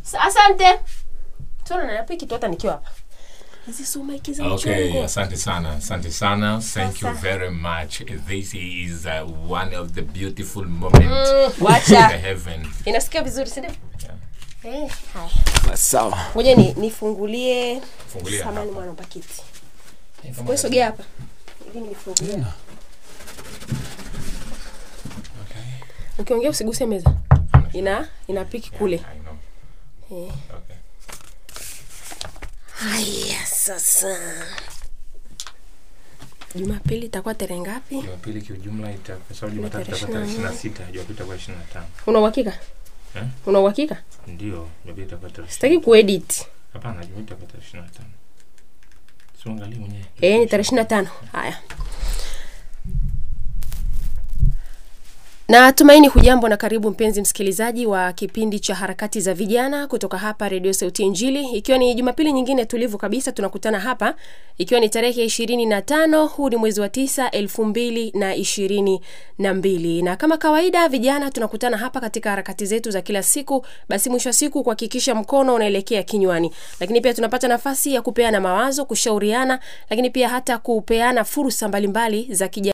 Sa- asante tuna napiki tu hata nikiwa hapa hizi sumaiki za Okay, mchongo asante sana, asante sana. Thank you Sasa. very very much. This is uh, one of the beautiful moments Mm, in the wacha heaven. inasikia vizuri sindio Yeah. eh, haya sawa ngoja ni nifungulie Fungulia samani hapa. mwana pakiti Kama wewe sogea hapa ili nifungulie Okay. ukiongea usiguse meza ina inapiki kule I know. eh. Okay. haya sasa jumapili itakuwa tarehe ngapi Jumapili kiujumla ita kwa sababu Jumatatu tarehe itakuwa tarehe ishirini na 26, Jumapili itakuwa 25. una uhakika Eh? una uhakika Ndio, Jumapili itakuwa tarehe. sitaki kuedit Hapana, Jumapili itakuwa tarehe 25. Siangalie mwenyewe. eh ni tarehe ishirini na tano haya na tumaini hujambo na karibu mpenzi msikilizaji wa kipindi cha harakati za vijana kutoka hapa redio sauti ya injili ikiwa ni jumapili nyingine tulivu kabisa tunakutana hapa ikiwa ni tarehe ya ishirini na tano huu ni mwezi wa tisa elfu mbili na ishirini na mbili na kama kawaida vijana tunakutana hapa katika harakati zetu za kila siku basi mwisho wa siku kuhakikisha mkono unaelekea kinywani lakini pia tunapata nafasi ya kupeana mawazo kushauriana lakini pia hata kupeana fursa mbalimbali za kijamii